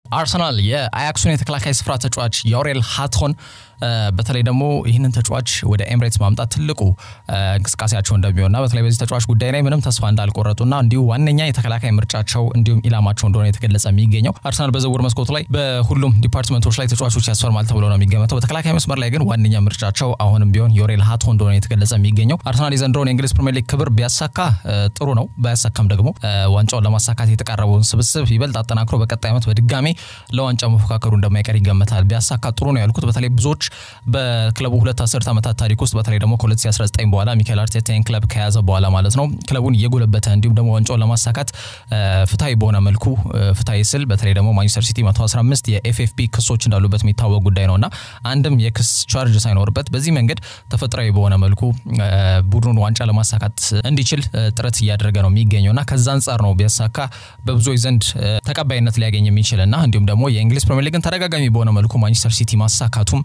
አርሰናል የአያክሱን የተከላካይ ስፍራ ተጫዋች ዮሬል ሃቶን በተለይ ደግሞ ይህንን ተጫዋች ወደ ኤምሬትስ ማምጣት ትልቁ እንቅስቃሴያቸው እንደሚሆንና በተለይ በዚህ ተጫዋች ጉዳይ ላይ ምንም ተስፋ እንዳልቆረጡና እንዲሁ ዋነኛ የተከላካይ ምርጫቸው እንዲሁም ኢላማቸው እንደሆነ የተገለጸ የሚገኘው አርሰናል በዝውውር መስኮቱ ላይ በሁሉም ዲፓርትመንቶች ላይ ተጫዋቾች ያስፈርማል ተብሎ ነው የሚገመተው። በተከላካይ መስመር ላይ ግን ዋነኛ ምርጫቸው አሁንም ቢሆን ዮሬል ሃቶ እንደሆነ የተገለጸ የሚገኘው አርሰናል የዘንድሮውን የእንግሊዝ ፕሪሚየር ሊግ ክብር ቢያሳካ ጥሩ ነው። ባያሳካም ደግሞ ዋንጫውን ለማሳካት የተቃረበውን ስብስብ ይበልጥ አጠናክሮ በቀጣይ ዓመት በድጋሜ ለዋንጫ መፎካከሩ እንደማይቀር ይገመታል። ቢያሳካ ጥሩ ነው ያልኩት በተለይ ብዙዎች በክለቡ ሁለት አስርት ዓመታት ታሪክ ውስጥ በተለይ ደግሞ ከ2019 በኋላ ሚካኤል አርቴታን ክለብ ከያዘ በኋላ ማለት ነው ክለቡን እየጎለበተ እንዲሁም ደግሞ ዋንጫውን ለማሳካት ፍትሐዊ በሆነ መልኩ ፍትሐዊ ስል በተለይ ደግሞ ማንቸስተር ሲቲ 115 የኤፍኤፍፒ ክሶች እንዳሉበት የሚታወቅ ጉዳይ ነውና አንድም የክስ ቻርጅ ሳይኖርበት በዚህ መንገድ ተፈጥሯዊ በሆነ መልኩ ቡድኑን ዋንጫ ለማሳካት እንዲችል ጥረት እያደረገ ነው የሚገኘውና ከዛ አንጻር ነው ቢያሳካ በብዙዎች ዘንድ ተቀባይነት ሊያገኝ የሚችልና እንዲሁም ደግሞ የእንግሊዝ ፕሪሚየር ሊግን ተደጋጋሚ በሆነ መልኩ ማንቸስተር ሲቲ ማሳካቱም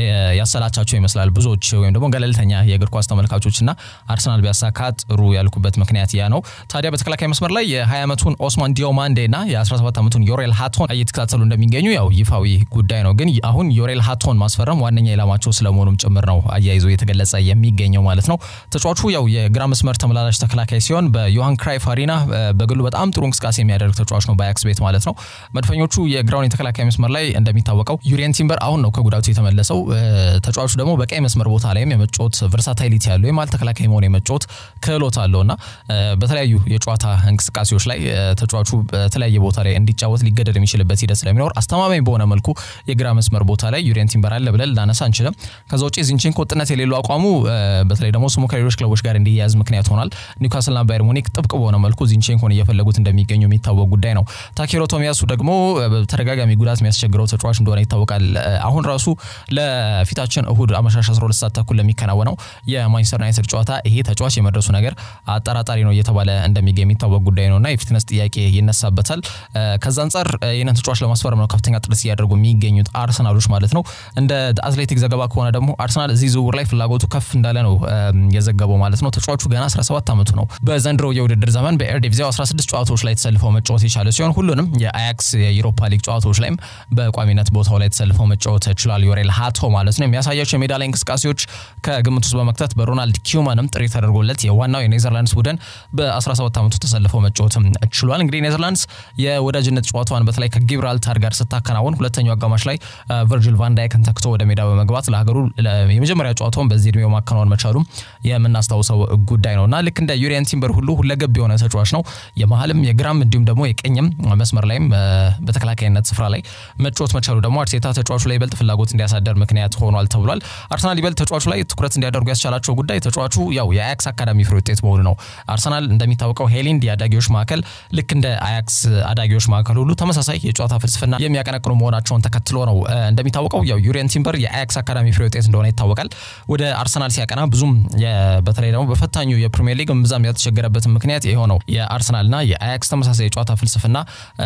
ያሰላቻቸው ይመስላል ብዙዎች ወይም ደግሞ ገለልተኛ የእግር ኳስ ተመልካቾችና አርሰናል ቢያሳካ ጥሩ ያልኩበት ምክንያት ያ ነው። ታዲያ በተከላካይ መስመር ላይ የ20 ዓመቱን ኦስማን ዲዮማንዴና የ17 ዓመቱን ዮሬል ሃቶን እየተከታተሉ እንደሚገኙ ያው ይፋዊ ጉዳይ ነው። ግን አሁን ዮሬል ሃቶን ማስፈረም ዋነኛ ኢላማቸው ስለመሆኑም ጭምር ነው አያይዞ የተገለጸ የሚገኘው ማለት ነው። ተጫዋቹ ያው የግራ መስመር ተመላላሽ ተከላካይ ሲሆን በዮሃን ክራይፍ አሪና በግሉ በጣም ጥሩ እንቅስቃሴ የሚያደርግ ተጫዋች ነው በአያክስ ቤት ማለት ነው። መድፈኞቹ የግራውን የተከላካይ መስመር ላይ እንደሚታወቀው ዩሪየን ቲምበር አሁን ነው ከጉዳቱ የተመለሰው። ተጫዋቹ ደግሞ በቀይ መስመር ቦታ ላይም የመጫወት ቨርሳታይሊቲ ያለው የማል ተከላካይ መሆን የመጫወት ክህሎት አለውና በተለያዩ የጨዋታ እንቅስቃሴዎች ላይ ተጫዋቹ በተለያየ ቦታ ላይ እንዲጫወት ሊገደድ የሚችልበት ሂደት ስለሚኖር አስተማማኝ በሆነ መልኩ የግራ መስመር ቦታ ላይ ዩሪየን ቲምበር አለ ብለን ላነሳ አንችልም። ከዛ ውጭ ዚንቼንኮ ወጥነት የሌለው አቋሙ በተለይ ደግሞ ስሙ ከሌሎች ክለቦች ጋር እንዲያያዝ ምክንያት ሆኗል። ኒውካስልና ባየር ሙኒክ ጥብቅ በሆነ መልኩ ዚንቼንኮን እየፈለጉት እንደሚገኙ የሚታወቅ ጉዳይ ነው። ታኬሮ ቶሚያሱ ደግሞ በተደጋጋሚ ጉዳት የሚያስቸግረው ተጫዋች እንደሆነ ይታወቃል። አሁን ራሱ ለፊታችን እሁድ አመሻሽ 12 ሰዓት ተኩል ለሚከናወነው የማንቸስተር ዩናይትድ ጨዋታ ይሄ ተጫዋች የመድረሱ ነገር አጠራጣሪ ነው እየተባለ እንደሚገኝ የሚታወቅ ጉዳይ ነውና የፊትነስ ጥያቄ ይነሳበታል። ከዛ አንጻር ይህንን ተጫዋች ለማስፈረም ነው ከፍተኛ ጥረት እያደረጉ የሚገኙት አርሰናሎች ማለት ነው። እንደ አትሌቲክ ዘገባ ከሆነ ደግሞ አርሰናል እዚህ ዝውውር ላይ ፍላጎቱ ከፍ እንዳለ ነው የዘገበው ማለት ነው። ተጫዋቹ ገና 17 ዓመቱ ነው። በዘንድሮ የውድድር ዘመን በኤርዲቪዚያው 16 ጨዋታዎች ላይ ተሰልፈው መጫወት የቻለ ሲሆን ሁሉንም የአያክስ የዩሮፓ ሊግ ጨዋታዎች ላይም በቋሚነት ቦታው ላይ ተሰልፈው መጫወት ችሏል። ዮሬል ሃቶ ማለት ነው። የሚያሳያቸው የሜዳ ላይ እንቅስቃሴዎች ከግምት ውስጥ በመክተት በሮናልድ ኪውማንም ጥሪ ተደርጎለት የዋናው የኔዘርላንድስ ቡድን በ17 ዓመቱ ተሰልፈው መጫወትም ችሏል። እንግዲህ ኔዘርላንድስ የወዳጅነት ጨዋታዋን በተለይ ከጊብራልታር ጋር ስታከናውን ሁለተኛው አጋማሽ ላይ ቨርጅል ቫንዳይክን ተክቶ ወደ ሜዳ በመግባት ለሀገሩ የመጀመሪያ ጨዋታውን በዚህ እድሜው ማከናወን መቻሉም የምናስታውሰው ጉዳይ ነው እና ልክ እንደ ዩሪየን ቲምበር ሁሉ ሁለገብ የሆነ ተጫዋች ነው። የመሀልም የግራም እንዲሁም ደግሞ የቀኝም መስመር ላይም በተከላካይነት ስፍራ ላይ መጫወት መቻሉ ደግሞ አርቴታ ተጫዋቹ ላይ ይበልጥ ፍላጎት እንዲያሳደር ምክንያት ሆኗል ተብሏል። አርሰናል ይበልጥ ተጫዋቹ ላይ ትኩረት እንዲያደርጉ ያስቻላቸው ጉዳይ ተጫዋቹ ያው የአያክስ አካዳሚ ፍሬ ውጤት መሆኑ ነው። አርሰናል እንደሚታወቀው ሄሊንድ የአዳጊዎች ማዕከል ልክ እንደ አያክስ አዳጊዎች ማዕከል ሁሉ ተመሳሳይ የጨዋታ ፍልስፍና የሚያቀነቅኑ መሆናቸውን ተከትሎ ነው። እንደሚታወቀው ያው ዩሪየን ቲምበር የአያክስ አካዳሚ ፍሬ ውጤት እንደሆነ ይታወቃል። ወደ አርሰናል ሲያቀና ብዙም በተለይ ደግሞ በፈታኙ የፕሪሚየር ሊግ እምብዛም ያልተቸገረበትን ምክንያት ይኸው ነው። የአርሰናልና የአያክስ ተመሳሳይ የጨዋታ ፍልስፍና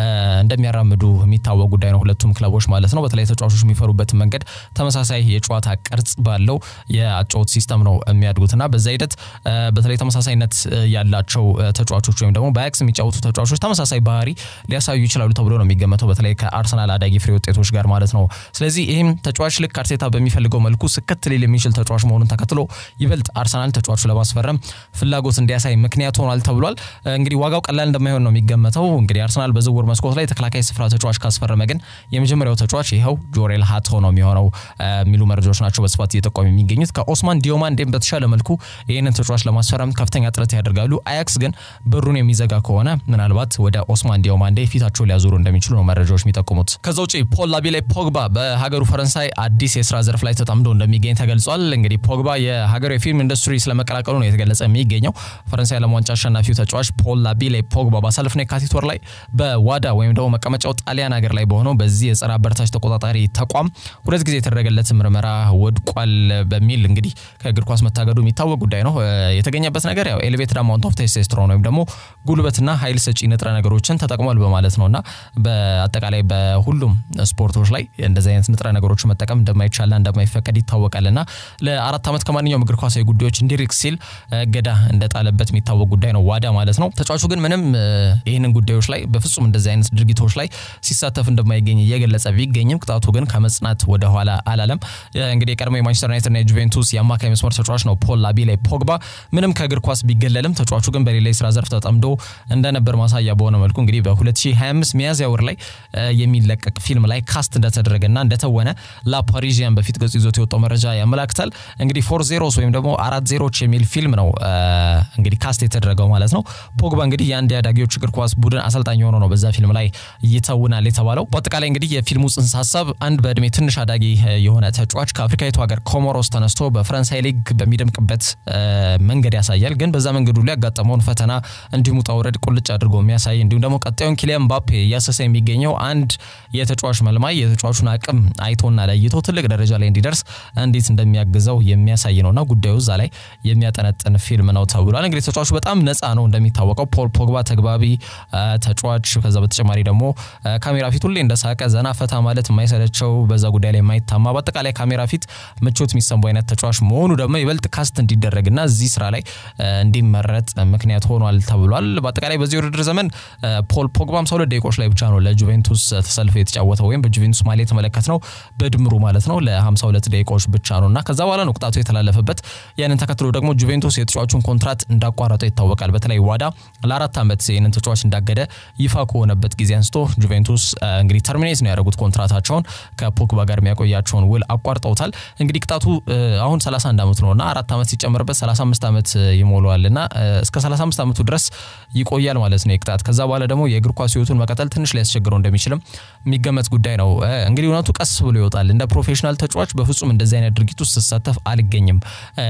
እንደሚያራምዱ የሚታወቅ ጉዳይ ነው። ሁለቱም ክለቦች ማለት ነው። በተለይ ተጫዋቾች የሚፈሩበትን መንገድ ተመሳሳይ የጨዋታ ቅርጽ ባለው የአጨዋወት ሲስተም ነው የሚያድጉትና በዛ ሂደት በተለይ ተመሳሳይነት ያላቸው ተጫዋቾች ወይም ደግሞ በአያክስ የሚጫወቱ ተጫዋቾች ተመሳሳይ ባህሪ ሊያሳዩ ይችላሉ ተብሎ ነው የሚገመተው በተለይ ከአርሰናል አዳጊ ፍሬ ውጤቶች ጋር ማለት ነው። ስለዚህ ይህም ተጫዋች ልክ አርቴታ በሚፈልገው መልኩ ስክት ሊል የሚችል ተጫዋች መሆኑን ተከትሎ ይበልጥ አርሰናል ተጫዋቹ ለማስፈረም ፍላጎት እንዲያሳይ ምክንያት ሆኗል ተብሏል። እንግዲህ ዋጋው ቀላል እንደማይሆን ነው የሚገመተው። እንግዲህ አርሰናል በዝውውር መስኮት ላይ ተከላካይ ስፍራ ተጫዋች ካስፈረመ ግን የመጀመሪያው ተጫዋች ይኸው ጆሬል ሃቶ ነው የሚሆነው የሚሉ መረጃዎች ናቸው በስፋት እየጠቆሙ የሚገኙት። ከኦስማን ዲዮማንዴም በተሻለ መልኩ ይህንን ተጫዋች ለማስፈረም ከፍተኛ ጥረት ያደርጋሉ። አያክስ ግን በሩን የሚዘጋ ከሆነ ምናልባት ወደ ኦስማን ዲዮማንዴ ፊታቸው ሊያዞሩ እንደሚችሉ ነው መረጃዎች የሚጠቁሙት። ከዛ ውጭ ፖል ላቢሌ ፖግባ በሀገሩ ፈረንሳይ አዲስ የስራ ዘርፍ ላይ ተጠምዶ እንደሚገኝ ተገልጿል። እንግዲህ ፖግባ የሀገሩ የፊልም ኢንዱስትሪ ስለመቀላቀሉ ነው የተገለጸ የሚገኘው። ፈረንሳይ ዓለም ዋንጫ አሸናፊው ተጫዋች ፖል ላቢሌ ፖግባ ባሳለፍነው የካቲት ወር ላይ በዋዳ ወይም ደግሞ መቀመጫው ጣሊያን ሀገር ላይ በሆነው በዚህ የጸረ አበረታች ተቆጣጣሪ ተቋም ሁለት ጊዜ የተደረገ የተደረገለት ምርመራ ወድቋል በሚል እንግዲህ ከእግር ኳስ መታገዱ የሚታወቅ ጉዳይ ነው። የተገኘበት ነገር ያው ኤሌቬትድ አማውንት ኦፍ ቴስቶስትሮን ወይም ደግሞ ጉልበትና ኃይል ሰጪ ንጥረ ነገሮችን ተጠቅሟል በማለት ነው እና በአጠቃላይ በሁሉም ስፖርቶች ላይ እንደዚህ አይነት ንጥረ ነገሮች መጠቀም እንደማይቻልና እንደማይፈቀድ ይታወቃል እና ለአራት ዓመት ከማንኛውም እግር ኳሳዊ ጉዳዮች እንዲርቅ ሲል እገዳ እንደጣለበት የሚታወቅ ጉዳይ ነው ዋዳ ማለት ነው። ተጫዋቹ ግን ምንም ይህንን ጉዳዮች ላይ በፍጹም እንደዚህ አይነት ድርጊቶች ላይ ሲሳተፍ እንደማይገኝ እየገለጸ ቢገኝም ቅጣቱ ግን ከመጽናት ወደ ኋላ አላለም። እንግዲህ የቀድሞ የማንቸስተር ዩናይትድና የጁቬንቱስ የአማካይ መስመር ተጫዋች ነው ፖል ላቢሌ ፖግባ ምንም ከእግር ኳስ ቢገለልም ተጫዋቹ ግን በሌላ የስራ ዘርፍ ተጠምዶ እንደነበር ማሳያ በሆነ መልኩ እንግዲህ በ2025 ሚያዝያ ወር ላይ የሚለቀቅ ፊልም ላይ ካስት እንደተደረገና እንደተወነ ላፓሪዥያን በፊት ገጹ ይዞት የወጣው መረጃ ያመላክታል። እንግዲህ ፎር ዜሮስ ወይም ደግሞ አራት ዜሮች የሚል ፊልም ነው እንግዲህ ካስት የተደረገው ማለት ነው። ፖግባ እንግዲህ የአንድ የአዳጊዎች እግር ኳስ ቡድን አሰልጣኝ ሆኖ ነው በዛ ፊልም ላይ ይተውናል የተባለው። በአጠቃላይ እንግዲህ የፊልሙ ጽንሰ ሀሳብ አንድ በእድሜ ትንሽ አዳጊ የሆነ ተጫዋች ከአፍሪካዊቱ ሀገር ኮሞሮስ ተነስቶ በፈረንሳይ ሊግ በሚደምቅበት መንገድ ያሳያል። ግን በዛ መንገዱ ላይ ያጋጠመውን ፈተና እንዲሁም ውጣ ውረድ ቁልጭ አድርጎ የሚያሳይ እንዲሁም ደግሞ ቀጣዩን ኪሊያን ምባፔ እያሰሰ የሚገኘው አንድ የተጫዋች መልማይ የተጫዋቹን አቅም አይቶና ለይቶ ትልቅ ደረጃ ላይ እንዲደርስ እንዴት እንደሚያግዘው የሚያሳይ ነውና ጉዳዩ እዛ ላይ የሚያጠነጥን ፊልም ነው ተብሏል። እንግዲህ ተጫዋቹ በጣም ነፃ ነው እንደሚታወቀው ፖል ፖግባ ተግባቢ ተጫዋች፣ ከዛ በተጨማሪ ደግሞ ካሜራ ፊት ሁሌ እንደሳቀ ዘና ፈታ ማለት የማይሰለቸው በዛ ጉዳይ ላይ የማይታማ በአጠቃላይ ካሜራ ፊት ምቾት የሚሰማው አይነት ተጫዋች መሆኑ ደግሞ ይበልጥ ካስት እንዲደረግና እዚህ ስራ ላይ እንዲመረጥ ምክንያት ሆኗል ተብሏል። በአጠቃላይ በዚህ ውድድር ዘመን ፖል ፖግባ 52 ደቂቃዎች ላይ ብቻ ነው ለጁቬንቱስ ተሰልፎ የተጫወተው ወይም በጁቬንቱስ ማሊያ የተመለከት ነው በድምሩ ማለት ነው ለ52 ደቂቃዎች ብቻ ነው እና ከዛ በኋላ ነው ቅጣቱ የተላለፈበት። ያንን ተከትሎ ደግሞ ጁቬንቱስ የተጫዋቹን ኮንትራት እንዳቋረጠው ይታወቃል። በተለይ ዋዳ ለአራት ዓመት ይህንን ተጫዋች እንዳገደ ይፋ ከሆነበት ጊዜ አንስቶ ጁቬንቱስ እንግዲህ ተርሚኔት ነው ያደረጉት ኮንትራታቸውን ከፖግባ ጋር የሚያቆያቸውን ውል አቋርጠውታል። እንግዲህ ቅጣቱ አሁን 31 ዓመቱ ነው እና አራት ዓመት ሲጨምርበት 35 ዓመት ይሞላዋል እና እስከ 35 ዓመቱ ድረስ ይቆያል ማለት ነው የቅጣት ከዛ በኋላ ደግሞ የእግር ኳስ ህይወቱን መቀጠል ትንሽ ሊያስቸግረው እንደሚችልም የሚገመት ጉዳይ ነው። እንግዲህ እውነቱ ቀስ ብሎ ይወጣል። እንደ ፕሮፌሽናል ተጫዋች በፍጹም እንደዚህ አይነት ድርጊት ውስጥ ስሳተፍ አልገኝም።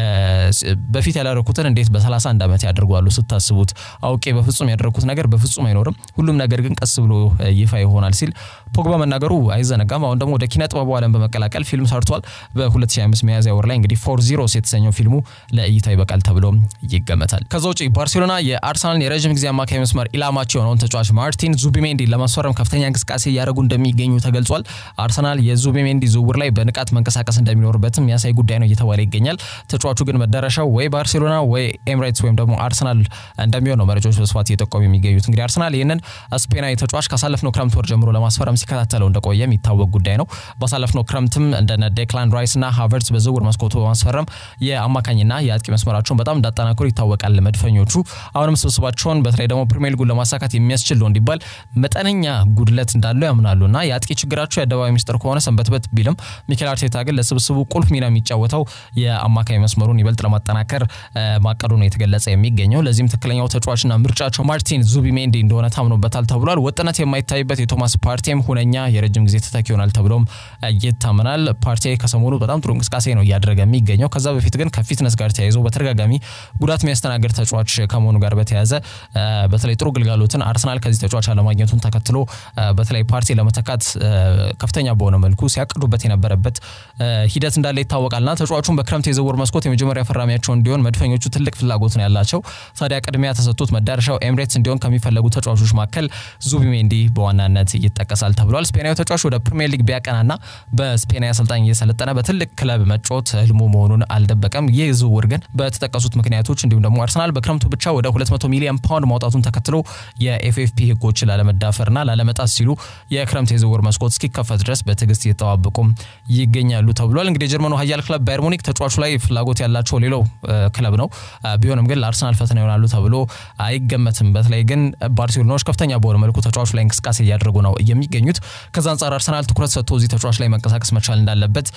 በፊት ያላረኩትን እንዴት በ31 ዓመት ያደርጓሉ ስታስቡት? አውቄ በፍጹም ያደረኩት ነገር በፍጹም አይኖርም። ሁሉም ነገር ግን ቀስ ብሎ ይፋ ይሆናል ሲል ፖግባ መናገሩ አይዘነጋም። አሁን ደግሞ ወደ ኪነ ጥበቡ ዓለም በመቀላቀል ፊልም ሰርቷል። በ2025 ሚያዝያ ወር ላይ እንግዲህ ፎር ዚሮስ የተሰኘው ፊልሙ ለእይታ ይበቃል ተብሎ ይገመታል። ከዛ ውጭ ባርሴሎና የአርሰናልን የረዥም ጊዜ አማካይ መስመር ኢላማቸው የሆነውን ተጫዋች ማርቲን ዙቢሜንዲ ለማስፈረም ከፍተኛ እንቅስቃሴ እያደረጉ እንደሚገኙ ተገልጿል። አርሰናል የዙቢሜንዲ ዝውውር ላይ በንቃት መንቀሳቀስ እንደሚኖርበትም የሚያሳይ ጉዳይ ነው እየተባለ ይገኛል። ተጫዋቹ ግን መዳረሻው ወይ ባርሴሎና ወይ ኤምሬትስ ወይም ደግሞ አርሰናል እንደሚሆን ነው መረጃዎች በስፋት እየጠቆሙ የሚገኙት። እንግዲህ አርሰናል ይህንን ስፔናዊ ተጫዋች ካሳለፍነው ክረምት ወር ጀምሮ ለማስፈረም ሲከታተለው እንደቆየ የሚታወቅ ጉዳይ ነው። ባሳለፍነው ክረምትም እንደነ ዴክላን ራይስ እና ሃቨርትስ በዝውውር መስኮቱ በማስፈረም የአማካኝና የአጥቂ መስመራቸውን በጣም እንዳጠናከሩ ይታወቃል። መድፈኞቹ አሁንም ስብስባቸውን በተለይ ደግሞ ፕሪሚየር ሊጉን ለማሳካት የሚያስችል ነው እንዲባል መጠነኛ ጉድለት እንዳለው ያምናሉ እና የአጥቂ ችግራቸው የአደባባይ ሚስጥር ከሆነ ሰንበትበት ቢልም ሚኬል አርቴታ ግን ለስብስቡ ቁልፍ ሚና የሚጫወተው የአማካኝ መስመሩን ይበልጥ ለማጠናከር ማቀዱ ነው የተገለጸ የሚገኘው። ለዚህም ትክክለኛው ተጫዋችና ምርጫቸው ማርቲን ዙቢሜንዲ እንደሆነ ታምኖበታል ተብሏል። ወጥነት የማይታይበት የቶማስ ፓርቴም ሁነኛ የረጅም ጊዜ ተተኪ ይሆናል ተብሎም ይታመናል። ፓርቴ ከሰሞኑ በጣም ጥሩ እንቅስቃሴ ነው እያደረገ የሚገኘው። ከዛ በፊት ግን ከፊትነስ ጋር ተያይዞ በተደጋጋሚ ጉዳት የሚያስተናግድ ተጫዋች ከመሆኑ ጋር በተያያዘ በተለይ ጥሩ ግልጋሎትን አርሰናል ከዚህ ተጫዋች አለማግኘቱን ተከትሎ በተለይ ፓርቲ ለመተካት ከፍተኛ በሆነ መልኩ ሲያቅዱበት የነበረበት ሂደት እንዳለ ይታወቃልና ተጫዋቹን በክረምት የዝውውር መስኮት የመጀመሪያ ፈራሚያቸው እንዲሆን መድፈኞቹ ትልቅ ፍላጎት ነው ያላቸው። ታዲያ ቅድሚያ ተሰጥቶት መዳረሻው ኤምሬትስ እንዲሆን ከሚፈለጉ ተጫዋቾች መካከል ዙቢሜንዲ በዋናነት ይጠቀሳል ተብሏል። ስፔናዊ ተጫዋች ወደ ፕሪሚየር ሊግ ቢያቀናና በስፔናዊ አሰልጣኝ እየሰለጠነ በትልቅ ክለብ መጫወት ህልሙ መሆኑን አልደበቀም። ይህ ዝውውር ግን በተጠቀሱት ምክንያቶች እንዲሁም ደግሞ አርሰናል በክረምቱ ብቻ ወደ 200 ሚሊዮን ፓውንድ ማውጣቱን ተከትሎ የኤፍኤፍፒ ህጎችን ላለመዳፈርና ላለመጣስ ሲሉ የክረምት የዝውውር መስኮት እስኪከፈት ድረስ በትዕግስት እየተጠባበቁም ይገኛሉ ተብሏል። እንግዲህ የጀርመኑ ኃያል ክለብ ባየር ሙኒክ ተጫዋቹ ላይ ፍላጎት ያላቸው ሌላው ክለብ ነው። ቢሆንም ግን ለአርሰናል ፈተና ይሆናሉ ተብሎ አይገመትም። በተለይ ግን ባርሴሎናዎች ከፍተኛ በሆነ መልኩ ተጫዋቹ ላይ እንቅስቃሴ እያደረጉ ነው የሚገኙት። ከዛ አንጻር አርሰናል ትኩረት ሰጥቶ እዚህ ተጫዋች ላይ መንቀሳቀስ መቻል እንዳለበት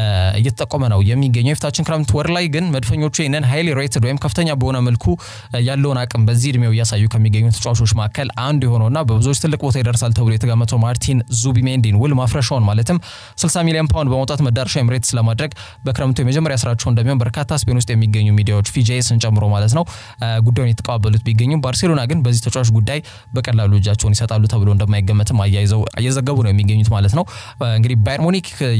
እየተጠቆመ ነው የሚገኘው። የፊታችን ክረምት ወር ላይ ግን መድፈኞቹ ይህንን ሃይሊ ሬትድ ወይም ከፍተኛ በሆነ መልኩ ያለውን አቅም በዚህ እድሜው እያሳዩ ከሚገኙ ተጫዋቾች መካከል አንዱ የሆነውና በብዙዎች ትልቅ ቦታ ይደርሳል ተብሎ የተገመተው ማርቲን ዙቢሜንዲን ውል ማፍረሻውን ማለትም 60 ሚሊዮን ፓውንድ በማውጣት መዳረሻ ኤምሬትስ ለማድረግ በክረምቱ የመጀመሪያ ስራቸው እንደሚሆን በርካታ ስፔን ውስጥ የሚገኙ ሚዲያዎች ፊጄስን ጨምሮ ማለት ነው ጉዳዩን የተቀባበሉት ቢገኙም ባርሴሎና ግን በዚህ ተጫዋች ጉዳይ በቀላሉ እጃቸውን ይሰጣሉ ተብሎ እንደማይገመትም አያይዘው እየዘገቡ ነው የሚገኙት ማለት ነው። እንግዲህ ባየር ሙኒክ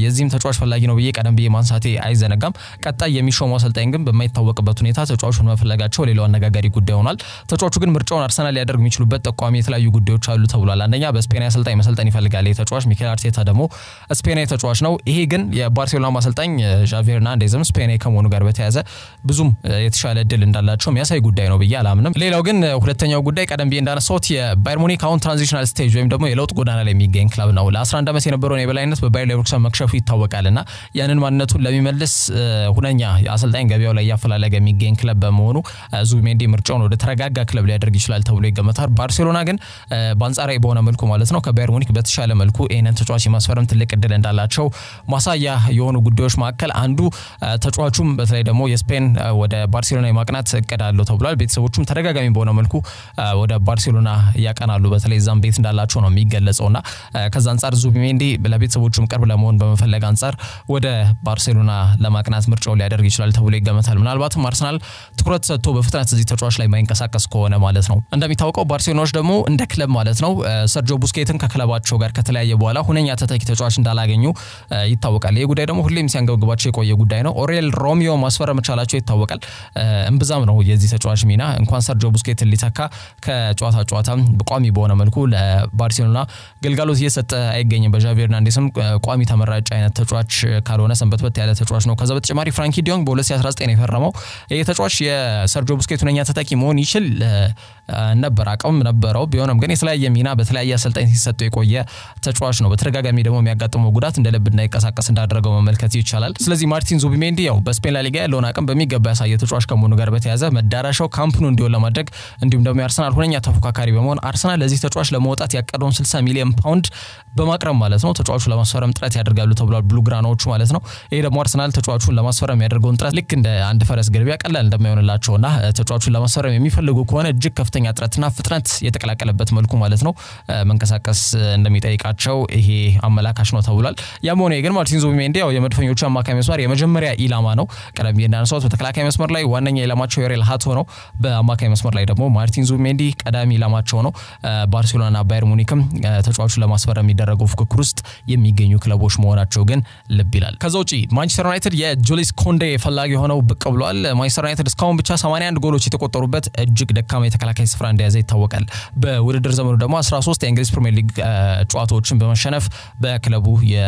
የዚህም ተጫዋች ፈላጊ ነው ብዬ ቀደም ብዬ ማንሳቴ አይዘነጋም። ቀጣይ የሚሾመው አሰልጣኝ ግን በማይታወቅበት ሁኔታ ተጫዋቹን መፈለጋቸው ሌላው አነጋጋሪ ጉዳይ ሆኗል። ተጫዋቹ ግን ምርጫውን አርሰናል ሊያደርግ የሚችሉበት ጠቋሚ የተለያዩ ጉዳዮች አሉ ተብሏል። አንደኛ በስፔናዊ አሰልጣኝ መሰልጠን ይፈልጋል ተጫዋች። ሚኬል አርቴታ ደግሞ ስፔናዊ ተጫዋች ነው። ይሄ ግን የባርሴሎና አሰልጣኝ ዣቪ ሄርናንዴዝም ስፔናዊ ከመሆኑ ጋር በተያያዘ ብዙም የተሻለ እድል እንዳላቸው የሚያሳይ ጉዳይ ነው ብዬ አላምንም። ሌላው ግን ሁለተኛው ጉዳይ ቀደም ብዬ እንዳነሳሁት የባየር ሙኒክ አሁን ትራንዚሽናል ስቴጅ ወይም ደግሞ የለውጥ ጎዳና ላይ የሚገኝ ክለብ ነው። ለ11 ዓመት የነበረውን የበላይነት በባየር ሌቨርኩሰን መክሸፉ ይታወቃል እና ያንን ማንነቱን ለሚመልስ ሁነኛ የአሰልጣኝ ገበያው ላይ እያፈላለገ የሚገኝ ክለብ በመሆኑ ዙቢሜንዲ ምርጫውን ወደ ተረጋጋ ክለብ ሊያደርግ ይችላል ተብሎ ይገመታል። ባርሴሎና ግን በአንጻራዊ በሆነ መልኩ ማለት ነው ከባየር ሙኒክ በተሻለ መልኩ ይህንን ተጫዋች የማስፈረም ትልቅ እድል እንዳላቸው ማሳያ የሆኑ ጉዳዮች መካከል አንዱ ተጫዋቹም በተለይ ደግሞ የስፔን ወደ ባርሴሎና የማቅናት እቅድ አለው ተብሏል። ቤተሰቦቹም ተደጋጋሚ በሆነ መልኩ ወደ ባርሴሎና ያቀናሉ። በተለይ እዛም ቤት እንዳላቸው ነው የሚገለጸውና ከዛ አንጻር ዙቢሜንዲ ለቤተሰቦቹም ቅርብ ለመሆን በመፈለግ አንጻር ወደ ባርሴሎና ለማቅናት ምርጫው ሊያደርግ ይችላል ተብሎ ይገመታል። ምናልባትም አርሰናል ትኩረት ሰጥቶ በፍጥነት እዚህ ተጫዋች ላይ ማይንቀሳቀስ ከሆነ ማለት ነው። እንደሚታወቀው ባርሴሎናዎች ደግሞ እንደ ክለብ ማለት ነው ሰርጆ ቡስኬትን ከክለባቸው ጋር ከተለያየ በኋላ ሁነኛ ተተኪ ተጫዋች እንዳላገኙ ይታወቃል። ይህ ጉዳይ ደግሞ ሁሌም ሲያንገብግባቸው የቆየ ጉዳይ ነው። ኦሬል ሮሚዮ ማስፈረም መቻላቸው ይታወቃል። እምብዛም ነው የዚህ ተጫዋች ሚና እንኳን ሰርጆ ቡስኬትን ሊተካ ከጨዋታ ጨዋታ ቋሚ በሆነ መልኩ ለባርሴሎና ግልጋሎት እየሰጠ አይገኝም። በዣቪ ሄርናንዴስም ቋሚ ተመራጭ አይነት ተጫዋች ካልሆነ ሰንበትበት ያለ ተጫዋች ነው። ከዛ በተጨማሪ ፍራንኪ ዲዮንግ በ2019 ነው የፈረመው። ይህ ተጫዋች የሰርጆ ቡስኬት ሁነኛ ተተኪ መሆን ይችል ነበር፣ አቅም ነበረው። ቢሆንም ግን የተለያየ ሚና በተለያየ አሰልጣኝ ሲሰጠው የቆየ ተጫዋች ነው። በተደጋጋሚ ደግሞ የሚያጋጥመው ጉዳት እንደ ልብ እንዳይንቀሳቀስ እንዳደረገው መመልከት ይቻላል። ስለዚህ ማርቲን ዙቢሜንዲ ያው በስፔን ላሊጋ ያለውን አቅም በሚገባ ያሳየ ተጫዋች ከመሆኑ ጋር በተያያዘ መዳረሻው ካምፕኑ እንዲሆን ለማድረግ እንዲሁም ደግሞ የአርሰናል ሁነኛ ተፎካካሪ በመሆን አርሰናል ለዚህ ተጫዋች ለመውጣት ያቀደውን 60 ሚሊዮን ፓውንድ በማቅረብ ማለት ነው ተጫዋቹ ለማስፈረም ጥረት ያደርጋሉ ተብሏል። ብሉግራናዎቹ ማለት ነው። ይሄ ደግሞ አርሰናል ተጫዋቹን ለማስፈረም ያደርገውን ጥረት ልክ እንደ አንድ ፈረስ ግልቢያ ቀላል እንደማይሆንላቸውና ተጫዋቹን ለማስፈረም የሚፈልጉ ከሆነ እጅግ ከፍተኛ ጥረትና ፍጥነት የተቀላቀለበት መልኩ ማለት ነው መንቀሳቀስ እንደሚጠይቃቸው ይሄ አመላካሽ ነው ተብሏል። ያም ሆነ ግን ማርቲን ዙቢሜንዲ ያው የመድፈኞቹ አማካይ መስመር የመጀመሪያ ኢላማ ነው። ቀደም ብዬ እንዳነሳሁት በተከላካይ መስመር ላይ ዋነኛ ኢላማቸው ዮሬል ሃቶ ነው። በአማካይ መስመር ላይ ደግሞ ማርቲን ዙቢሜንዲ ቀዳሚ ኢላማቸው ነው። ባርሴሎናና ባየር ሙኒክም ተጫዋቹን ለማስፈረም የሚደረገው ፉክክር ውስጥ የሚገኙ ክለቦች መሆናቸው ግን ልብ ይላል። ከዛ ውጪ ማንቸስተር ዩናይትድ የጁሊስ ኮንዴ ፈላጊ ሆነው ብቅ ብሏል። ማንቸስተር ዩናይትድ እስካሁን ብቻ 81 ጎሎች የተቆጠሩበት እጅግ ደካማ የተከላካይ ስፍራ እንደያዘ ይታወቃል። በውድድር ዘመኑ ደግሞ 13 የእንግሊዝ ፕሪሚየር ሊግ ጨዋታዎችን በመሸነፍ በክለቡ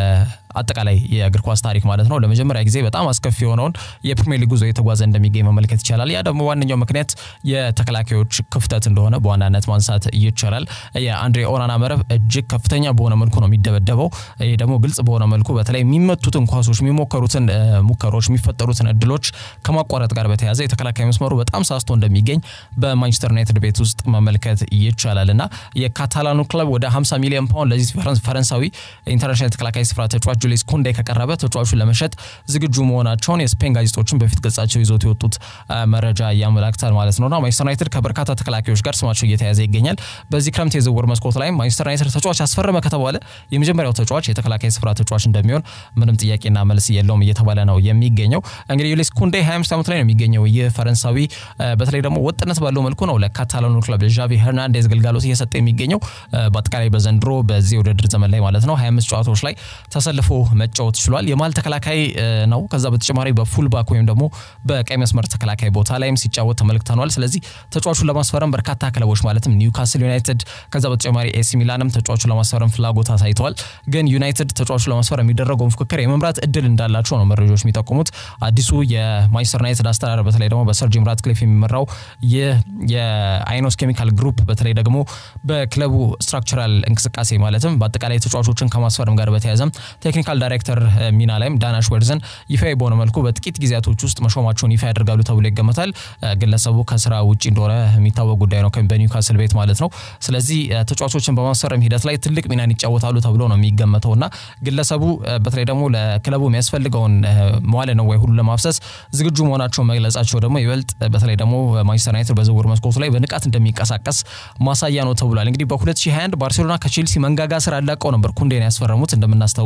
አጠቃላይ የእግር ኳስ ታሪክ ማለት ነው ለመጀመሪያ ጊዜ በጣም አስከፊ የሆነውን የፕሪሚየር ሊግ ጉዞ የተጓዘ እንደሚገኝ መመልከት ይቻላል። ያ ደግሞ ዋነኛው ምክንያት የተከላካዮች ክፍተት እንደሆነ በዋናነት ማንሳት ይቻላል። የአንድሬ ኦናና መረብ እጅግ ከፍተኛ በሆነ መልኩ ነው የሚደበደበው። ይህ ደግሞ ግልጽ በሆነ መልኩ በተለይ የሚመቱትን ኳሶች፣ የሚሞከሩትን ሙከሮች፣ የሚፈጠሩትን እድሎች ከማቋረጥ ጋር በተያያዘ የተከላካይ መስመሩ በጣም ሳስቶ እንደሚገኝ በማንቸስተር ዩናይትድ ቤት ውስጥ መመልከት ይቻላል እና የካታላኑ ክለብ ወደ 50 ሚሊዮን ፓውንድ ለዚህ ፈረንሳዊ ኢንተርናሽናል ተከላካይ ስፍራ ተጫዋች ጁሊስ ኮንዴ ከቀረበ ተጫዋቹን ለመሸጥ ዝግጁ መሆናቸውን የስፔን ጋዜጦችን በፊት ገጻቸው ይዞት የወጡት መረጃ ያመላክታል ማለት ነውና ማንቸስተር ዩናይትድ ከበርካታ ተከላካዮች ጋር ስማቸው እየተያዘ ይገኛል። በዚህ ክረምት የዝውውር መስኮት ላይ ማንቸስተር ዩናይትድ ተጫዋች አስፈረመ ከተባለ የመጀመሪያው ተጫዋች የተከላካይ ስፍራ ተጫዋች እንደሚሆን ምንም ጥያቄና መልስ የለውም እየተባለ ነው የሚገኘው። እንግዲህ ጁሊስ ኮንዴ 25 ዓመት ላይ ነው የሚገኘው። ይህ ፈረንሳዊ በተለይ ደግሞ ወጥነት ባለው መልኩ ነው ለካታላኑ ክለብ ዣቪ ሄርናንዴዝ ግልጋሎት እየሰጠ የሚገኘው። በአጠቃላይ በዘንድሮ በዚህ ውድድር ዘመን ላይ ማለት ነው 25 ጨዋታዎች ላይ ተሰልፎ መጫወት ችሏል። የማል ተከላካይ ነው። ከዛ በተጨማሪ በፉልባክ ወይም ደግሞ በቀይ መስመር ተከላካይ ቦታ ላይም ሲጫወት ተመልክተኗል። ስለዚህ ተጫዋቹን ለማስፈረም በርካታ ክለቦች ማለትም ኒውካስል ዩናይትድ ከዛ በተጨማሪ ኤሲ ሚላንም ተጫዋቹን ለማስፈረም ፍላጎት አሳይተዋል። ግን ዩናይትድ ተጫዋቹን ለማስፈረም የሚደረገውን ፉክክር የመምራት እድል እንዳላቸው ነው መረጃዎች የሚጠቁሙት። አዲሱ የማንቸስተር ዩናይትድ አስተዳደር በተለይ ደግሞ በሰር ጂም ራትክሊፍ የሚመራው ይህ የአይኖስ ኬሚካል ግሩፕ በተለይ ደግሞ በክለቡ ስትራክቸራል እንቅስቃሴ ማለትም በአጠቃላይ ተጫዋቾችን ከማስፈረም ጋር በተያያዘም ቴክኒካል ዳይሬክተር ሚና ላይም ዳናሽ ወርዘን ይፋ በሆነ መልኩ በጥቂት ጊዜያቶች ውስጥ መሾማቸውን ይፋ ያደርጋሉ ተብሎ ይገመታል። ግለሰቡ ከስራ ውጭ እንደሆነ የሚታወቅ ጉዳይ ነው በኒውካስል ቤት ማለት ነው። ስለዚህ ተጫዋቾችን በማስፈረም ሂደት ላይ ትልቅ ሚናን ይጫወታሉ ተብሎ ነው የሚገመተው እና ግለሰቡ በተለይ ደግሞ ለክለቡ የሚያስፈልገውን መዋለ ንዋይ ሁሉ ለማፍሰስ ዝግጁ መሆናቸው መግለጻቸው ደግሞ ይበልጥ በተለይ ደግሞ ማንቸስተር ዩናይትድ በዝውውር መስኮቱ ላይ በንቃት እንደሚንቀሳቀስ ማሳያ ነው ተብሏል። እንግዲህ በ2021 ባርሴሎና ከቼልሲ መንጋጋ ስር አላቀው ነበር ኩንዴን ያስፈረሙት እንደምናስታውሰው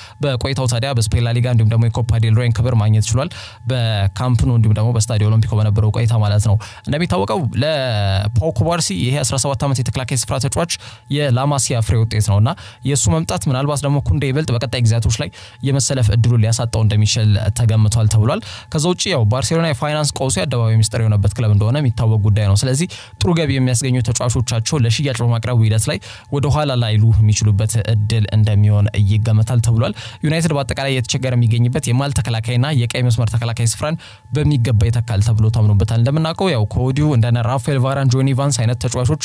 በቆይታው ታዲያ በስፔን ላሊጋ እንዲሁም ደግሞ የኮፓ ዴል ሬን ክብር ማግኘት ችሏል። በካምፕኑ እንዲሁም ደግሞ በስታዲዮ ኦሎምፒኮ በነበረው ቆይታ ማለት ነው። እንደሚታወቀው ለፓው ኩባርሲ ይሄ 17 ዓመት የተከላካይ ስፍራ ተጫዋች የላማሲያ ፍሬ ውጤት ነው እና የእሱ መምጣት ምናልባት ደግሞ ኩንዴ ይበልጥ በቀጣይ ጊዜያቶች ላይ የመሰለፍ እድሉን ሊያሳጣው እንደሚችል ተገምቷል ተብሏል። ከዛ ውጭ ያው ባርሴሎና የፋይናንስ ቀውሱ የአደባባይ ሚስጥር የሆነበት ክለብ እንደሆነ የሚታወቅ ጉዳይ ነው። ስለዚህ ጥሩ ገቢ የሚያስገኙ ተጫዋቾቻቸው ለሽያጭ በማቅረቡ ሂደት ላይ ወደ ኋላ ላይሉ የሚችሉበት እድል እንደሚሆን ይገመታል ተብሏል። ዩናይትድ በአጠቃላይ የተቸገረ የሚገኝበት የማል ተከላካይና የቀይ መስመር ተከላካይ ስፍራን በሚገባ ይተካል ተብሎ ታምኖበታል። እንደምናውቀው ያው ከወዲሁ እንደነ ራፋኤል ቫራን፣ ጆኒ ቫንስ አይነት ተጫዋቾች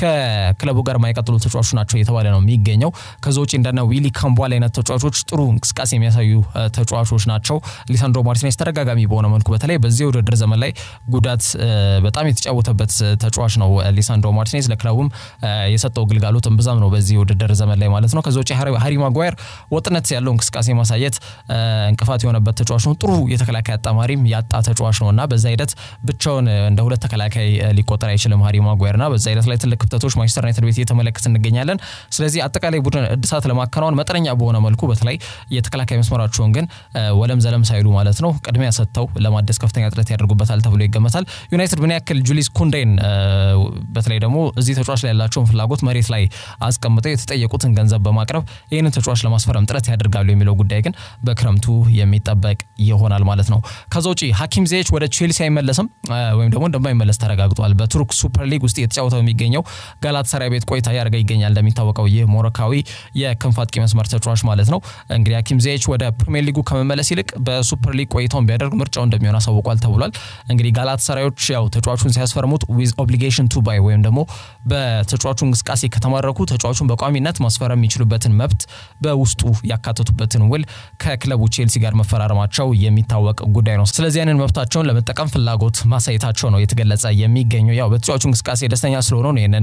ከክለቡ ጋር የማይቀጥሉ ተጫዋቾች ናቸው እየተባለ ነው የሚገኘው። ከዛ ውጭ እንደነ ዊሊ ካምቧል አይነት ተጫዋቾች ጥሩ እንቅስቃሴ የሚያሳዩ ተጫዋቾች ናቸው። ሊሳንድሮ ማርቲኔስ ተደጋጋሚ በሆነ መልኩ በተለይ በዚህ የውድድር ዘመን ላይ ጉዳት በጣም የተጫወተበት ተጫዋች ነው። ሊሳንድሮ ማርቲኔስ ለክለቡም የሰጠው ግልጋሎት እምብዛም ነው በዚህ የውድድር ዘመን ላይ ማለት ነው። ከዛ ውጭ ሃሪ ማጓየር ወጥነት ያለው እንቅስቃሴ ማሳየት እንቅፋት የሆነበት ተጫዋች ነው። ጥሩ የተከላካይ አጣማሪም ያጣ ተጫዋች ነው እና በዛ ሂደት ብቻውን እንደ ሁለት ተከላካይ ሊቆጠር አይችልም ሃሪ ማጓየር እና በዛ ሂደት ላይ ትልቅ ክፍተቶች ማንቸስተር ዩናይትድ ቤት እየተመለከት እንገኛለን። ስለዚህ አጠቃላይ ቡድን እድሳት ለማከናወን መጠነኛ በሆነ መልኩ በተለይ የተከላካይ መስመራቸውን ግን ወለም ዘለም ሳይሉ ማለት ነው ቅድሚያ ሰጥተው ለማደስ ከፍተኛ ጥረት ያደርጉበታል ተብሎ ይገመታል። ዩናይትድ ምን ያክል ጁሊስ ኩንዴን በተለይ ደግሞ እዚህ ተጫዋች ላይ ያላቸውን ፍላጎት መሬት ላይ አስቀምጠው የተጠየቁትን ገንዘብ በማቅረብ ይህንን ተጫዋች ለማስፈረም ጥረት ያደርጋሉ የሚለው ጉዳይ ግን በክረምቱ የሚጠበቅ ይሆናል ማለት ነው። ከዛ ውጪ ሀኪም ዚየች ወደ ቼልሲ አይመለስም ወይም ደግሞ እንደማይመለስ ተረጋግጧል። በቱርክ ሱፐር ሊግ ውስጥ የተጫወተው የሚገኘው ጋላት ሰራይ ቤት ቆይታ ያደርገ ይገኛል። እንደሚታወቀው ይህ ሞሮካዊ የክንፍ አጥቂ መስመር ተጫዋች ማለት ነው። እንግዲህ ሀኪም ዚየች ወደ ፕሪሚየር ሊጉ ከመመለስ ይልቅ በሱፐር ሊግ ቆይታውን ቢያደርግ ምርጫው እንደሚሆን አሳውቋል ተብሏል። እንግዲህ ጋላት ሰራዮች ያው ተጫዋቹን ሲያስፈርሙት ዊዝ ኦብሊጌሽን ቱ ባይ ወይም ደግሞ በተጫዋቹ እንቅስቃሴ ከተማረኩ ተጫዋቹን በቋሚነት ማስፈረም የሚችሉበትን መብት በውስጡ ያካተቱበትን ውል ከክለቡ ቼልሲ ጋር መፈራረማቸው የሚታወቅ ጉዳይ ነው። ስለዚህ ያንን መብታቸውን ለመጠቀም ፍላጎት ማሳየታቸው ነው የተገለጸ የሚገኘው። ያው በተጫዋቹ እንቅስቃሴ ደስተኛ ስለሆኑ ነው ይህንን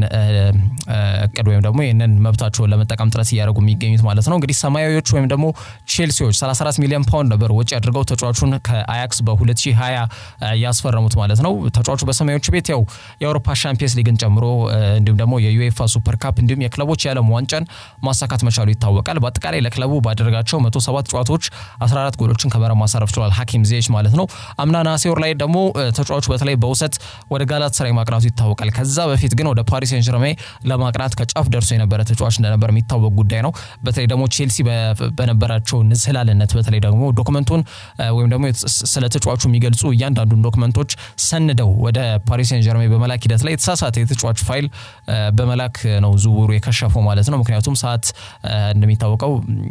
እቅድ ወይም ደግሞ ይህንን መብታቸውን ለመጠቀም ጥረት እያደረጉ የሚገኙት ማለት ነው። እንግዲህ ሰማያዊዎች ወይም ደግሞ ቼልሲዎች 34 ሚሊዮን ፓውንድ ነበር ወጪ አድርገው ተጫዋቹን ከአያክስ በ2020 ያስፈረሙት ማለት ነው። ተጫዋቹ በሰማያዊዎች ቤት ያው የአውሮፓ ሻምፒየንስ ሊግን ጨምሮ እንዲሁም ደግሞ የዩኤፋ ሱፐር ካፕ እንዲሁም የክለቦች የዓለም ዋንጫን ማሳካት መቻሉ ይታወቃል። በአጠቃላይ ለክለቡ ባደረጋቸው 107 ጨዋታዎች 14 ጎሎችን ከመረብ ማሳረፍ ችሏል ሀኪም ዚየች ማለት ነው። አምና ነሐሴ ወር ላይ ደግሞ ተጫዋቹ በተለይ በውሰት ወደ ጋላት ሰራይ ማቅናቱ ይታወቃል። ከዛ በፊት ግን ወደ ፓሪስ ሴን ጀርሜን ለማቅናት ከጫፍ ደርሶ የነበረ ተጫዋች እንደነበር የሚታወቅ ጉዳይ ነው። በተለይ ደግሞ ቼልሲ በነበራቸው ንዝህላልነት በተለይ ደግሞ ዶክመንቱን ወይም ደግሞ ስለ ተጫዋቹ የሚገልጹ እያንዳንዱን ዶክመንቶች ሰንደው ወደ ፓሪስ ሴን ጀርሜን በመላክ ሂደት ላይ የተሳሳተ የተጫዋች ፋይል በመላክ ነው ዝውውሩ የከሸፈው ማለት ነው። ምክንያቱም ሰዓት እንደሚታወቀው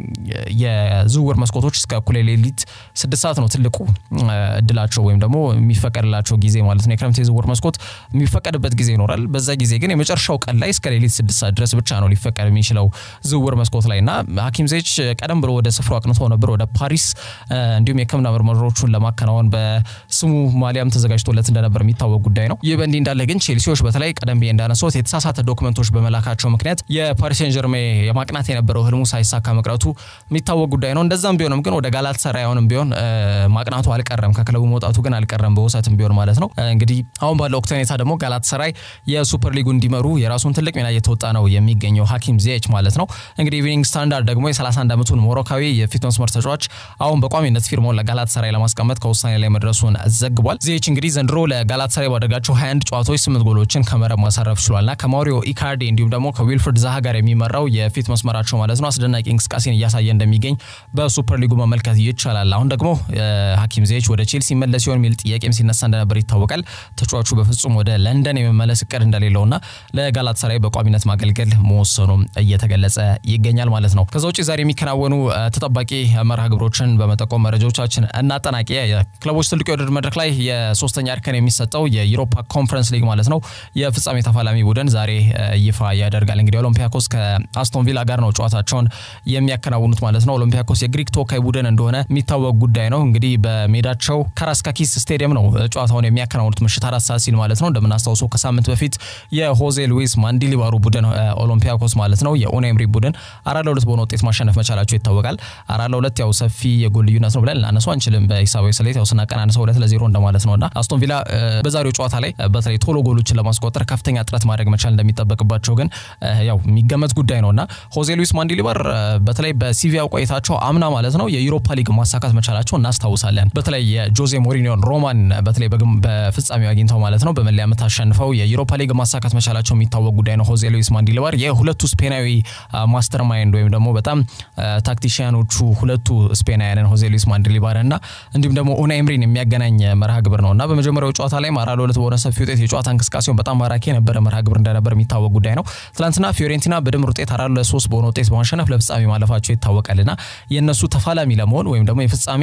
የዝውውር መስኮቶች እስከ እኩለ ሌሊት ስድስት ሰዓት ነው ትልቁ እድላቸው ወይም ደግሞ የሚፈቀድላቸው ጊዜ ማለት ነው። የክረምት የዝውውር መስኮት የሚፈቀድበት ጊዜ ይኖራል። በዛ ጊዜ ግን የመጨረሻው ቀን ላይ እስከ ሌሊት ስድስት ሰዓት ድረስ ብቻ ነው ሊፈቀድ የሚችለው ዝውውር መስኮት ላይ እና ሀኪም ዚየች ቀደም ብሎ ወደ ስፍራው አቅንቶ ነበር ወደ ፓሪስ እንዲሁም የሕክምና ምርመራዎቹን ለማከናወን በስሙ ማሊያም ተዘጋጅቶለት እንደነበር የሚታወቅ ጉዳይ ነው። ይህ በእንዲህ እንዳለ ግን ቼልሲዎች በተለይ ቀደም ብዬ እንዳነሳሁት የተሳሳተ ዶክመንቶች በመላካቸው ምክንያት የፓሪስ ሴን ጀርሜ የማቅናት የነበረው ህልሙ ሳይሳካ መቅረቱ የሚታወቅ ጉዳይ ነው። እንደዛም ቢሆንም ግን ወደ ጋላት ሰራይ አሁንም ቢሆን ማቅናቱ አልቀረም፣ ከክለቡ መውጣቱ ግን አልቀረም፣ በውሰትም ቢሆን ማለት ነው። እንግዲህ አሁን ባለው ወቅት ሁኔታ ደግሞ ጋላት ሰራይ የሱፐር ሊጉ እንዲመሩ የራሱን ትልቅ ሚና እየተወጣ ነው የሚገኘው ሀኪም ዚየች ማለት ነው። እንግዲህ ኢቪኒንግ ስታንዳርድ ደግሞ የ31 ዓመቱን ሞሮካዊ የፊት መስመር ተጫዋች አሁን በቋሚነት ፊርማውን ለጋላት ሰራይ ለማስቀመጥ ከውሳኔ ላይ መድረሱን ዘግቧል። ዚየች እንግዲህ ዘንድሮ ለጋላት ሰራይ ባደረጋቸው 21 ጨዋታዎች ስምንት ጎሎችን ከመረብ ማሳረፍ ችሏልና ከማሪዮ ኢካርዲ እንዲሁም ደግሞ ከዊልፍርድ ዛሃ ጋር የሚመራው የፊት መስመራቸው ማለት ነው አስደናቂ እንቅስቃሴን እያሳየ እንደሚገኝ በሱፐር ሊጉ መመልከት ይቻላል። አሁን ደግሞ ሀኪም ዚየች ወደ ቼልሲ መለስ ሲሆን የሚል ጥያቄም ሲነሳ እንደነበር ይታወቃል። ተጫዋቹ በፍጹም ወደ ለንደን የመመለስ እቅድ እንደሌለውና ለጋላት ሰራይ በቋሚነት ማገልገል መወሰኑ እየተገለጸ ይገኛል ማለት ነው። ከዛ ውጭ ዛሬ የሚከናወኑ ተጠባቂ መርሃ ግብሮችን በመጠቆም መረጃዎቻችን እናጠናቂ። ክለቦች ትልቁ የውድድር መድረክ ላይ የሶስተኛ እርከን የሚሰጠው የዩሮፓ ኮንፈረንስ ሊግ ማለት ነው የፍጻሜ ተፋላሚ ቡድን ዛሬ ይፋ ያደርጋል። እንግዲህ ኦሎምፒያኮስ ከአስቶን ቪላ ጋር ነው ጨዋታቸውን የሚያከናውኑት ማለት ነው። ኦሎምፒያኮስ የግሪክ ተወካይ ቡድን እንደሆነ የሚታወቅ ጉዳይ ነው። እንግዲህ በሜዳቸው ካራስካኪስ ስቴዲየም ነው ጨዋታውን የሚያከናውኑት ምሽት አራት ሰዓት ሲል ማለት ነው። እንደምናስታውሰው ከሳምንት በፊት የሆዜ ሉዊስ ማንዲሊባሩ ቡድን ኦሎምፒያኮስ ማለት ነው የኡናይ ኤምሪ ቡድን አራት ለሁለት በሆነ ውጤት ማሸነፍ መቻላቸው ይታወቃል። አራት ለሁለት ያው ሰፊ የጎል ልዩነት ነው ብለን ልናነሱ አንችልም። በሂሳባዊ ስሌት ያው ስናቀናንሰው ሁለት ለዜሮ እንደማለት ነው እና አስቶን ቪላ በዛሬው ጨዋታ ላይ በተለይ ቶሎ ጎሎችን ለማስቆጠር ከፍተኛ ጥረት ማድረግ መቻል እንደሚጠበቅባቸው ግን ያው የሚገመት ጉዳይ ነው እና ሆዜ ሉዊስ ማንዲሊባር በተለይ በሲ በሲቪያ ቆይታቸው አምና ማለት ነው የዩሮፓ ሊግ ማሳካት መቻላቸው እናስታውሳለን። በተለይ የጆዜ ሞሪኒዮን ሮማን በተለይ በፍጻሜው አግኝተው ማለት ነው በመለያ ምት አሸንፈው የዩሮፓ ሊግ ማሳካት መቻላቸው የሚታወቅ ጉዳይ ነው። ሆዜ ሉዊስ ማንዲልባር የሁለቱ ስፔናዊ ማስተር ማይንድ ወይም ደግሞ በጣም ታክቲሽያኖቹ ሁለቱ ስፔናውያንን ሆዜ ሉዊስ ማንዲልባር እና እንዲሁም ደግሞ ኡናይ ኤምሪን የሚያገናኝ መርሃ ግብር ነው እና በመጀመሪያው ጨዋታ ላይ አራት ለሁለት በሆነ ሰፊ ውጤት የጨዋታ እንቅስቃሴውን በጣም ማራኪ የነበረ መርሃ ግብር እንደነበር የሚታወቅ ጉዳይ ነው። ትናንትና ፊዮሬንቲና በድምር ውጤት አራት ለሶስት በሆነ ውጤት በማሸነፍ ለፍጻሜ ማለፋቸው ይታወቃልና የእነሱ ተፋላሚ ለመሆን ወይም ደግሞ የፍጻሜ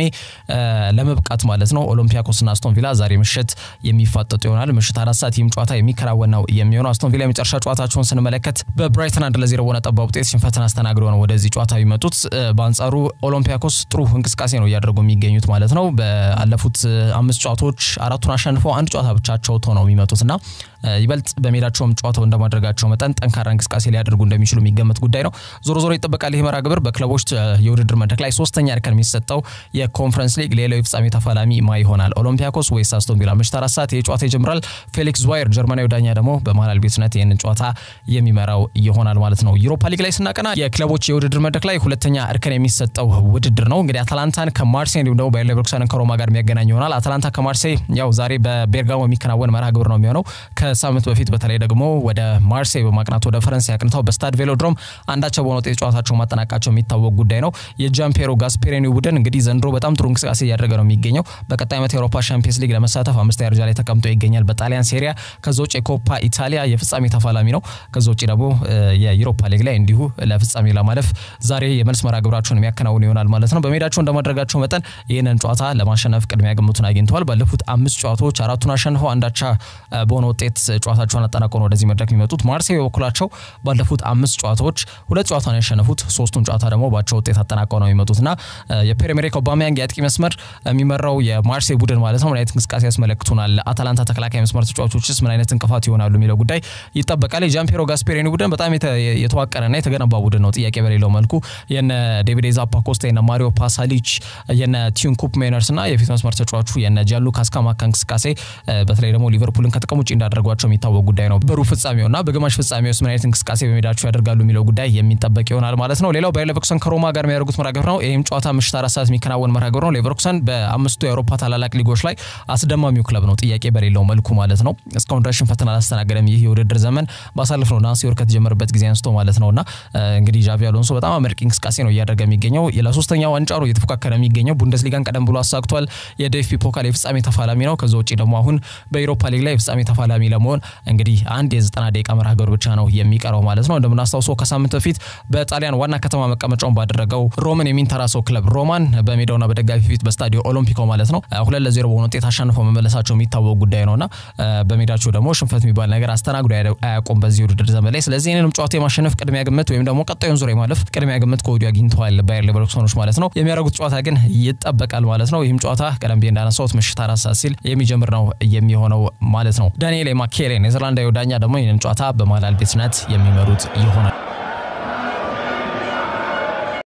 ለመብቃት ማለት ነው ኦሎምፒያኮስና አስቶን ቪላ ዛሬ ምሽት የሚፋጠጡ ይሆናል። ምሽት አራት ሰዓት ይህም ጨዋታ የሚከናወን ነው የሚሆነው። አስቶን ቪላ የመጨረሻ ጨዋታቸውን ስንመለከት በብራይተን አንድ ለዜሮ በሆነ ጠባብ ውጤት ሽንፈትን አስተናግዶ ነው ወደዚህ ጨዋታ የሚመጡት። በአንጻሩ ኦሎምፒያኮስ ጥሩ እንቅስቃሴ ነው እያደረጉ የሚገኙት ማለት ነው። ባለፉት አምስት ጨዋታዎች አራቱን አሸንፈው አንድ ጨዋታ ብቻቸው ነው የሚመጡትና ይበልጥ በሜዳቸውም ጨዋታው እንደማድረጋቸው መጠን ጠንካራ እንቅስቃሴ ሊያደርጉ እንደሚችሉ የሚገመት ጉዳይ ነው። ዞሮ ዞሮ ይጠበቃል። ይህ መርሃ ግብር በክለቦች የውድድር መድረክ ላይ ሶስተኛ እርከን የሚሰጠው የኮንፈረንስ ሊግ ሌላው የፍጻሜ ተፋላሚ ማ ይሆናል? ኦሎምፒያኮስ ወይስ አስቶን ቪላ? ምሽት አራት ሰዓት ይህ ጨዋታ ይጀምራል። ፌሊክስ ዝዋየር ጀርመናዊ ዳኛ ደግሞ በመሃል ቤትነት ይህንን ጨዋታ የሚመራው ይሆናል ማለት ነው። ዩሮፓ ሊግ ላይ ስናቀና የክለቦች የውድድር መድረክ ላይ ሁለተኛ እርከን የሚሰጠው ውድድር ነው። እንግዲህ አታላንታን ከማርሴይ እንዲሁም ደግሞ ባየር ሌቨርኩሰንን ከሮማ ጋር የሚያገናኝ ይሆናል። አታላንታ ከማርሴይ ያው ዛሬ በቤርጋሞ የሚከናወን መርሃ ግብር ነው የሚሆነው ከሳምንት በፊት በተለይ ደግሞ ወደ ማርሴይ በማቅናት ወደ ፈረንሳይ አቅንተው በስታድ ቬሎድሮም አንዳቸው በሆነ ውጤት ጨዋታቸው ማጠናቃቸው የሚታወቅ ጉዳይ ነው። የጃምፔሮ ጋስፔሬኒ ቡድን እንግዲህ ዘንድሮ በጣም ጥሩ እንቅስቃሴ እያደረገ ነው የሚገኘው። በቀጣይ ዓመት የአውሮፓ ሻምፒየንስ ሊግ ለመሳተፍ አምስተኛ ደረጃ ላይ ተቀምጦ ይገኛል በጣሊያን ሴሪያ። ከዛ ውጭ የኮፓ ኢታሊያ የፍጻሜ ተፋላሚ ነው። ከዛ ውጭ ደግሞ የዩሮፓ ሊግ ላይ እንዲሁ ለፍጻሜ ለማለፍ ዛሬ የመልስ መርሃ ግብራቸውን የሚያከናውኑ ይሆናል ማለት ነው። በሜዳቸው እንደማድረጋቸው መጠን ይህንን ጨዋታ ለማሸነፍ ቅድሚያ ግምቱን አግኝተዋል። ባለፉት አምስት ጨዋታዎች አራቱን አሸንፈው አንዳቻ በሆነ ውጤት ጨዋታቸውን አጠናቀው ነው ወደዚህ መድረክ የሚመጡት። ማርሴይ በበኩላቸው ባለፉት አምስት ጨዋታዎች ሁለት ጨዋታ ነው ያሸነፉት፣ ሶስቱን ጨዋታ ደግሞ ባቸው ውጤት አጠናቀው ነው የሚመጡትና የፒየር ኤመሪክ ኦባሜያንግ የአጥቂ መስመር የሚመራው የማርሴይ ቡድን ማለት ነው ምን አይነት እንቅስቃሴ ያስመለክቱናል፣ አታላንታ ተከላካይ መስመር ተጫዋቾችስ ምን አይነት እንቅፋት ይሆናሉ የሚለው ጉዳይ ይጠበቃል። የጃምፔሮ ጋስፔሪኒ ቡድን በጣም የተዋቀረና የተገነባ ቡድን ነው፣ ጥያቄ በሌለው መልኩ የነ ዴቪድ ዛፓኮስታ የነ ማሪዮ ፓሳሊች የነ ቲዩን ኩፕ ሜነርስ እና የፊት መስመር ተጫዋቹ የነ ጃንሉካ ስካማካ እንቅስቃሴ በተለይ ደግሞ ሊቨርፑልን ከጥቅም ውጭ እንዳደረጓቸው የሚታወቅ ጉዳይ ነው። በሩብ ፍጻሜውና በግማሽ ፍጻሜው ውስጥ ምን አይነት እንቅስቃሴ በሜዳቸው ያደርጋሉ የሚለው ጉዳይ የሚጠበቅ ይሆናል ማለት ነው። ሌላው ባየር ሌቨርኩሰን ከሮማ ጋር የሚያደርጉት መርሃ ግብር ነው። ይህም ጨዋታ ምሽት አራት ሰዓት የሚከናወን መርሃ ግብር ነው። ሌቨርኩሰን በአምስቱ የአውሮፓ ታላላቅ ሊጎች ላይ አስደማሚው ክለብ ነው፣ ጥያቄ በሌለው መልኩ ማለት ነው። እስካሁን ድረስ ሽንፈትን አላስተናገደም። ይህ የውድድር ዘመን ባሳለፍነው ነሐሴ ወር ከተጀመረበት ጊዜ አንስቶ ማለት ነውና እንግዲህ ዣቪ አሎንሶ በጣም አመርቂ እንቅስቃሴ ነው እያደረገ የሚገኘው። ለሶስተኛ ዋንጫ ነው እየተፎካከረ የሚገኘው። ቡንደስሊጋን ቀደም ብሎ አሳክቷል። የዴፍቢ ፖካል የፍጻሜ ተፋላሚ ነው። ከዛ ውጭ ደግሞ አሁን በኢሮፓ ሊግ ላይ የፍጻሜ ተፋላሚ ለመሆን እንግዲህ አንድ የዘጠና ደቂቃ መርሃ ግብር ብቻ ነው የሚቀረው ማለት ነው። እንደምናስታውሰው ከሳምንት በፊት በጣሊያን ዋና ከተማ መቀመጫውን ባደረገው ሮምን የሚንተራሰው ክለብ ሮማን በሜዳውና በደጋፊ ፊት በስታዲዮ ኦሎምፒኮ ማለት ነው ሁለት ለዜሮ በሆነ ውጤት አሸንፈው መመለሳቸው የሚታወቅ ጉዳይ ነውና በሜዳቸው ደግሞ ሽንፈት የሚባል ነገር አስተናግዶ አያውቁም በዚህ ውድድር ዘመን ላይ። ስለዚህ ይህንንም ጨዋታ የማሸነፍ ቅድሚያ ግምት ወይም ደግሞ ቀጣዩን ዙር የማለፍ ቅድሚያ ግምት ከወዲሁ አግኝተዋል ባየር ሌቨርኩሰኖች ማለት ነው። የሚያደርጉት ጨዋታ ግን ይጠበቃል ማለት ነው። ይህም ጨዋታ ቀደም ብዬ እንዳነሳሁት ምሽት አራት ሰዓት ሲል የሚጀምር ነው የሚሆነው ማለት ነው። ዳንኤል ማኬሌ ኔዘርላንዳዊ ዳኛ ደግሞ ይህንን ጨዋታ በመሃል ቤትነት የሚመሩት ይሆናል።